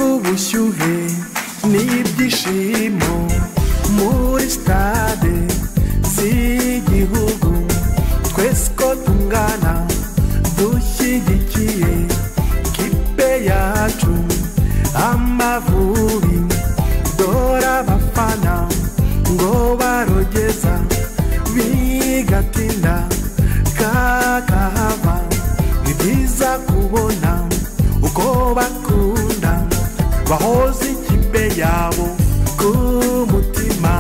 ubushyuhe n'ibyishimo muri sitade z'igihugu twese uko tungana dushyigikiye kipe yacu amavubi dore abafana ngo barogeza bigatinda kakahava ni byiza kubona uko bakunda bahoze ikipe yabo ku mutima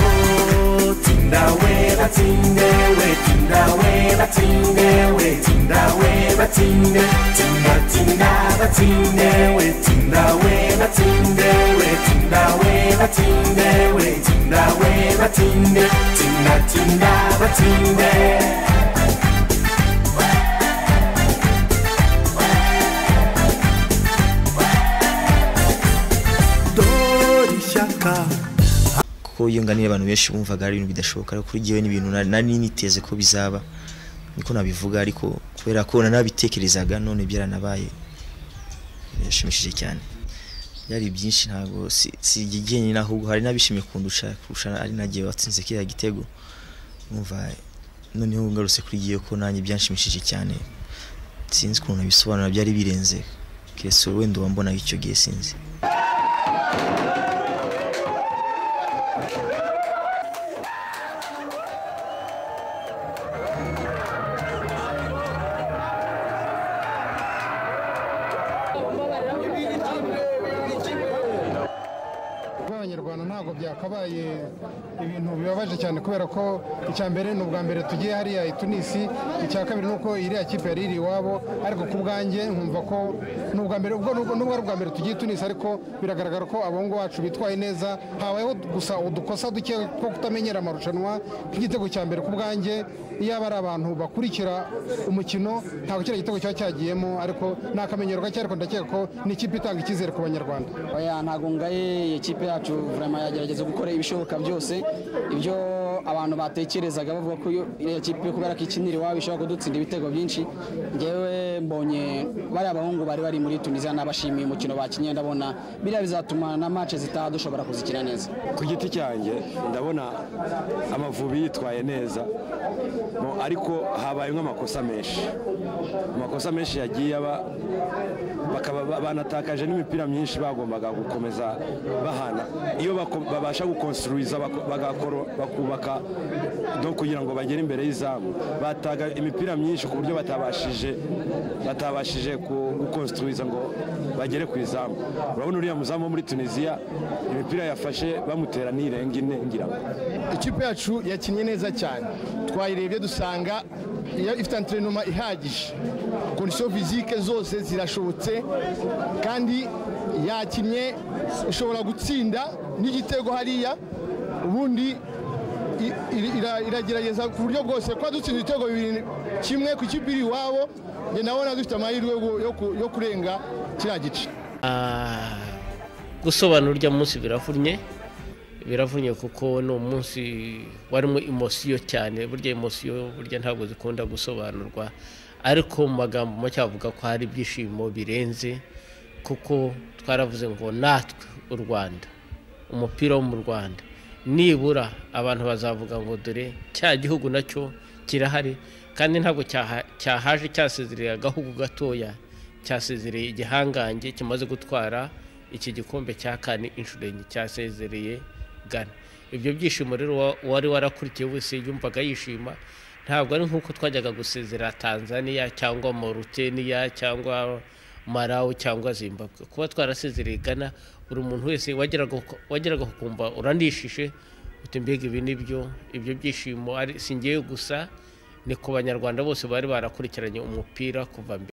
oh, tinda we batsinde we tinda we batsinde we tinda we batsinde tinda tinda batsinde we tinda we batsinde we tinda we batsinde we tinda we batsinde tinda tinda batsinde dore ishyaka kuko iyo nganiye abantu benshi bumvaga ari ibintu bidashoboka ariko kuri jyewe ni ibintu na- nari niteze ko bizaba niko nabivuga ariko kubera ko nanabitekerezaga none byaranabaye birashimishije cyane byari byinshi ntabwo si- si jye nyine ahubwo hari n'abishimiye kundusha kurusha ari nagiye watsinze kiriya gitego numva noneho ngarutse kuri jyewe ko nanjye byanshimishije cyane sinzi ukuntu nabisobanura byari birenze keretse wenda wambonaga icyo gihe sinzi b'abanyarwanda ntabwo byakabaye ibintu bibabaje cyane kubera ko icya mbere ni ubwa mbere tugiye hariya i tunisi icya kabiri ni uko iriya kipe yari iri iwabo ariko ku bwanjye nkumva ko ni ubwa mbere ubwo nubwo nubwo ari ubwa mbere tugiye i tunisi ariko biragaragara ko abahungu bacu bitwaye neza habayeho gusa udukosa duke two kutamenyera amarushanwa nk'igitego cya mbere ku bwanjye iyaba ari abantu bakurikira umukino ntabwo kiriya gitego cyaba cyagiyemo ariko ni akamenyero gake ariko ndakeka ko ni ikipe itanga icyizere ku banyarwanda oya ntago ngaye ikipe yacu vraiment yagerageza gukora ibishoboka byose ibyo abantu batekerezaga bavuga ko iyo iriya kipe kubera ko ikinira iwabo ishobora kudutsinda ibitego byinshi ngewe mbonye bariya bahungu bari bari muri tunisiya n'abashimiye umukino bakinnye ndabona biriya bizatuma na match zitaha dushobora kuzikina neza ku giti cyanjye ndabona amavubi yitwaye neza Mo- ariko habaye amakosa menshi amakosa menshi yagiye aba bakaba ba- banatakaje n'imipira myinshi bagombaga gukomeza bahana iyo bako- babasha gukonstruiza bako- bagakoro- bakubaka no kugira ngo bagere imbere y'izamu bataga imipira myinshi ku buryo batabashije batabashije ku- gukonstruiza ngo bagere ku izamu urabona uriya muzamu wo muri tunisiya imipira yafashe bamutera n'irenga ine ngira ngo ikipe yacu yakinnye neza cyane twayirebye dusanga iyo ifite anterinoma ihagije kondisiyo fizike zose zirashobotse kandi yakinnye ishobora gutsinda n'igitego hariya ubundi i- iri- ira- iragerageza ku buryo bwose kuba dutsinda ibitego bibiri kimwe ku ikipe iri iwabo njye ndabona dufite amahirwe yo- yo ku- yo kurenga kiriya gice Ah, gusobanura urya munsi biravunnye biravunnye kuko ni umunsi warimo imosiyo cyane burya imosiyo burya ntabwo zikunda gusobanurwa ariko mu magambo make avuga ko hari ibyishimo birenze kuko twaravuze ngo natwe u rwanda umupira wo mu rwanda nibura abantu bazavuga ngo dore cya gihugu nacyo kirahari kandi ntabwo cyaha- cyahaje cyasezereye agahugu gatoya cyasezereye igihangange kimaze gutwara iki gikombe cya kane inshuro enye cyasezereye gana ibyo byishimo rero uwa- uwari warakurikiye wese yumvaga yishima ntabwo ari nk'uko twajyaga gusezera tanzania cyangwa moruteniya cyangwa marawi cyangwa zimbabwe kuba twarasezereye gana buri muntu wese wageraga wageraga kumva uranishije uti mbega ibi ni byo ibyo byishimo ari si njyewe gusa ni ku banyarwanda bose bari barakurikiranye umupira kuva mbere